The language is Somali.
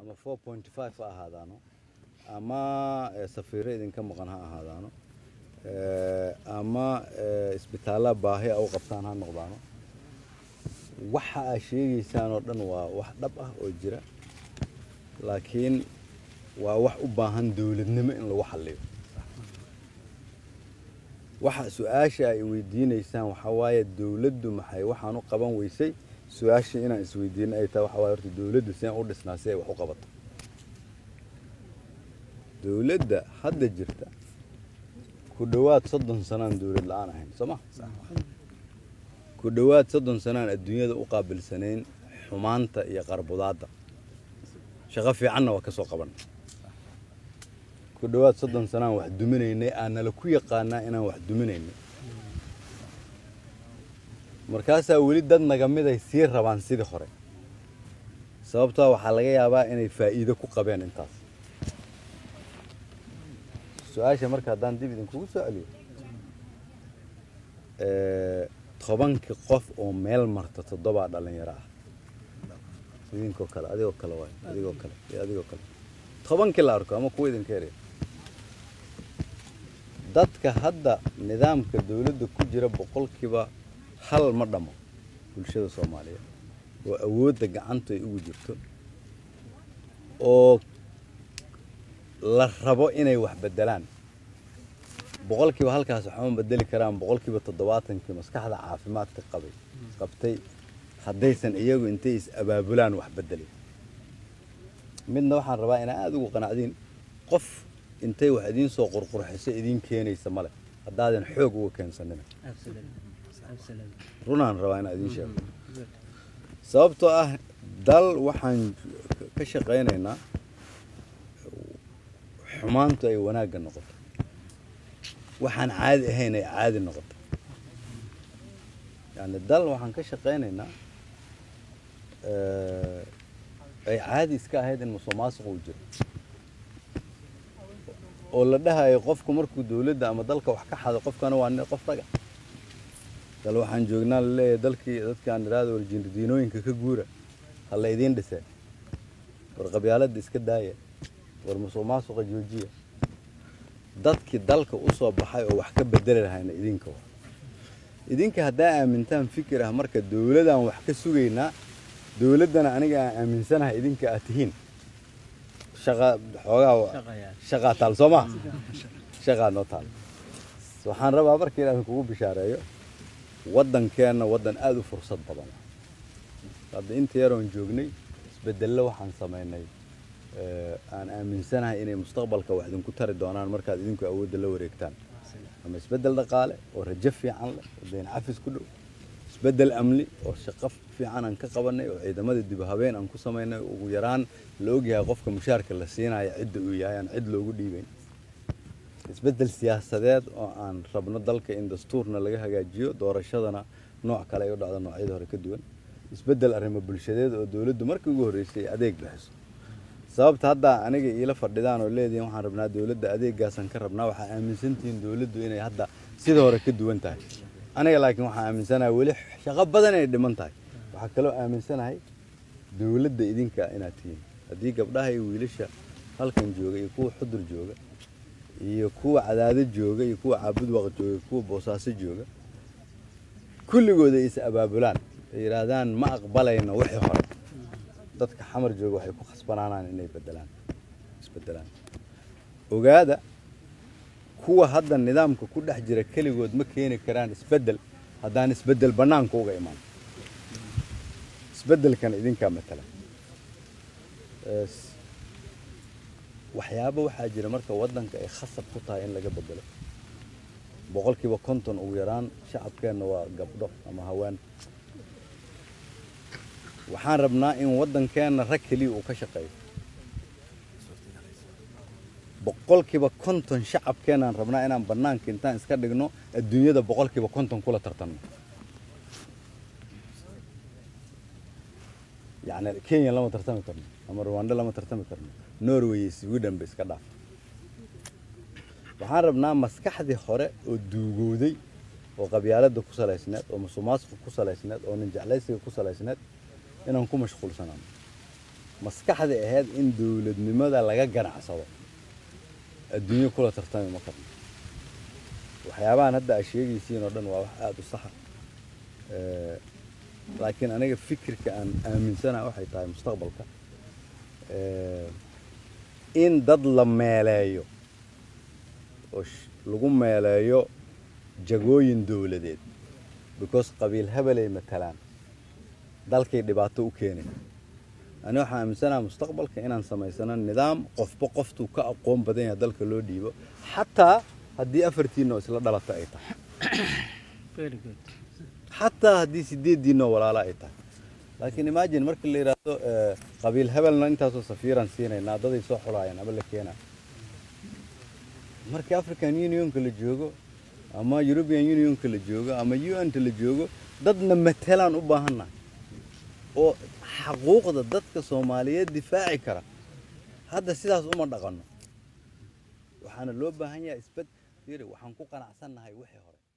ama four point five ha ahaadaano ama eh, safiiro idinka maqan ha ahaadaano eh, ama eh, isbitaalla baahi a u qabtaan ha noqdaano waxa aa sheegaysaan oo dhan waa wax dhab ah oo jira laakiin waa wax u baahan dowladnimo in lagu xalliyo waxa su-aasha ay weydiinaysaan waxaa waaye dowladdu maxay waxaan u qaban weysay su-aasha inaan isweydiino ay tahay waxaa waaye horta dowladdu seen u dhisnaa si ay wax u qabato dowladda hadda jirta ku dhowaad soddon sanaan dowlad la-aan ahayn soo ma ku dhowaad soddon sanaan adduunyada u qaabilsanayn xumaanta iyo qarbudaadda shaqo fiicanna waa ka soo qaban ku dhowaad soddon sanaan wax duminaynay aanala ku yaqaanaa inaan wax duminaynay markaasaa weli dad naga miday sii rabaan sidii hore sababtoo waxaa laga yaabaa inay faa'iido ku qabeen intaas su-aasha marka haddaan dib idinkugu soo celiyo Eh, tobankii qof oo meel marta toddobaa dhalinyaro ah idinkoo kale adigoo kale waay adigoo kale iyo adigoo kale tobankii la arko ama kuwa idinka yareeya dadka hadda nidaamka dowladda ku jira boqolkiiba hal ma dhamo bulshada soomaaliyeed oo awoodda gacanta ay ugu jirto oo la rabo inay wax bedelaan boqolkiiba halkaas waxma bedeli karaan boqolkiiba toddobaatankii maskaxda caafimaadka qabay qabtay haddaysan iyagu intay is abaabulaan wax bedelin midna waxaan rabaa inaa aada ugu qanacdiin qof intay wax idiin soo qurqurxiso idiin keenaysa male haddaadan xoog uga keensanina runaan rabaa inaan idiin sheego sababtoo ah dal waxaan ka shaqaynaynaa xumaantu ay wanaagga noqoto waxaan caadi ahayn ay caadi noqoto yani dal waxaan ka shaqaynaynaa eh, ay caadi iska ahayd in musuqmaasuq uu jiro oo la dhahayo qofku markuu dowladda ama dalka wax ka xado qofkana waa nin- qof raga dal waxaan joognaa laleeyahay dalkii dadkaan iraada warjindiinooyinka ka guura ha la idiin dhisee war qabyaaladda iska daaya war musuqmaasuqa joojiya dadkii dalka u soo baxay oo wax ka bedeli lahayna idinka wa idinka haddaa aamintaan fikir ah marka dowladaan wax ka sugaynaa dowladdana aniga aan aaminsanahay idinka aad tihiin shaqa xoogaa wa- shaqaa taal soo maa shaqaa noo taal waxaan rabaa marka inaan kugu bishaareeyo waddankeenna waddan aada u fursad badan ah. hadda inta yaroon joognay isbedello waxaan samaynay eh, aan aaminsanahay inay mustaqbalka wax idinku tari doonaan markaad idinku awoodda la wareegtaan ama isbeddel dhaqaale oo rajo fiican leh oo dayn cafis ku dhow isbeddel amni oo shaqo fiican aan ka qabanay oo ciidamada dib u habeen aan ku samaynay oo ugu yaraan la ogyahay qofka mushaarka la siinaya cidda uu yahay aan cid loogu dhiibayn isbeddel siyaasadeed oo aan rabno dalka in dastuurna laga hagaajiyo doorashadana nooc kale ay u dhacdo noocyada hore ka duwan isbeddel arrimo bulshadeed oo dowladdu markii ugu horreysay adeeg bixiso sababta hadda aniga iila fadhidaan oo leedihin waxaan rabnaa dowladda adeegaasaan ka rabnaa waxaa aaminsantihiin dowladdu inay hadda sida hore ka duwan tahay aniga laakiin waxaan aaminsanahay weli shaqo badan inay dhiman tahay waxaa kaloo aaminsanahay dowladda idinka inaad tihiin haddii gabdhaha iyo wiilasha halkan jooga iyo kuwa xudur jooga iyo kuwa cadaado jooga iyo kuwa caabudwaq jooga iyo kuwa boosaaso jooga kulligooda ay is abaabulaan ay yidhaahdaan ma aqbalayno wixii hore dadka xamar jooga waxay ku khasbanaanaan inay bedelaan isbedelaan ogaada kuwa hadda nidaamka ku dhex jira keligood ma keeni karaan isbedel haddaan isbedel bannaanka uga imaan isbedelkan idinkaa matala Es- waxyaabo waxaa jira marka waddanka ay khasab ku tahay in laga bedelo boqolkiiba konton ugu yaraan shacabkeenna waa gabdho ama haween waxaan rabnaa in waddankeenna rag keliya uu ka shaqeeyo boqolkiiba konton shacabkeenaan rabnaa inaan bannaanka intaan iska dhigno adduunyada boqolkiiba konton kula tartanno yacni kenya lama tartami karno ama rwanda lama tartami karno norway iyo sweden ba iska dhaaf waxaan rabnaa maskaxdii hore oo duugowday oo qabyaaladda ku salaysneed oo musuqmaasuqa ku salaysneed oo ninjeclaysiga ku salaysneed inaan ku mashquulsanaano maskaxda ahayd in dowladnimada laga ganacsado adduunyo kula tartami ma karno waxyaabahan hadda aad sheegaysiin oo dhan waa wax aada u saxa Eh, laakiin aniga fikirka aan aaminsanaha waxay tahay mustaqbalka eh, in dad la meeleeyo oo sh- lagu meeleeyo jagooyin dowladeed because qabiil hebelay matalaan dalkay dhibaato u keenay ani waxaan aaminsanaha mustaqbalka inaan samaysano nidaam qofba qoftuu ka aqoon badan yahay dalka loo dhiibo xataa haddii afartiinoo isla dhalata ay tahay very good xataa haddii sideediinoo walaalo ay tahay laakiin imagine marka la yidhaahdo eh, qabiil hebelna intaasoo safiiraan siinaynaa daday soo xulaayaan ama la keenaa markii african unionka la joogo ama european unionka la joogo ama un-ta la joogo dadna matelaan u baahannahay oo xaquuqda dadka soomaaliyeed difaaci kara hadda sidaas uma dhaqanno waxaana loo baahan yahay isbed fiiri waxaan ku qanacsannahay wixii hore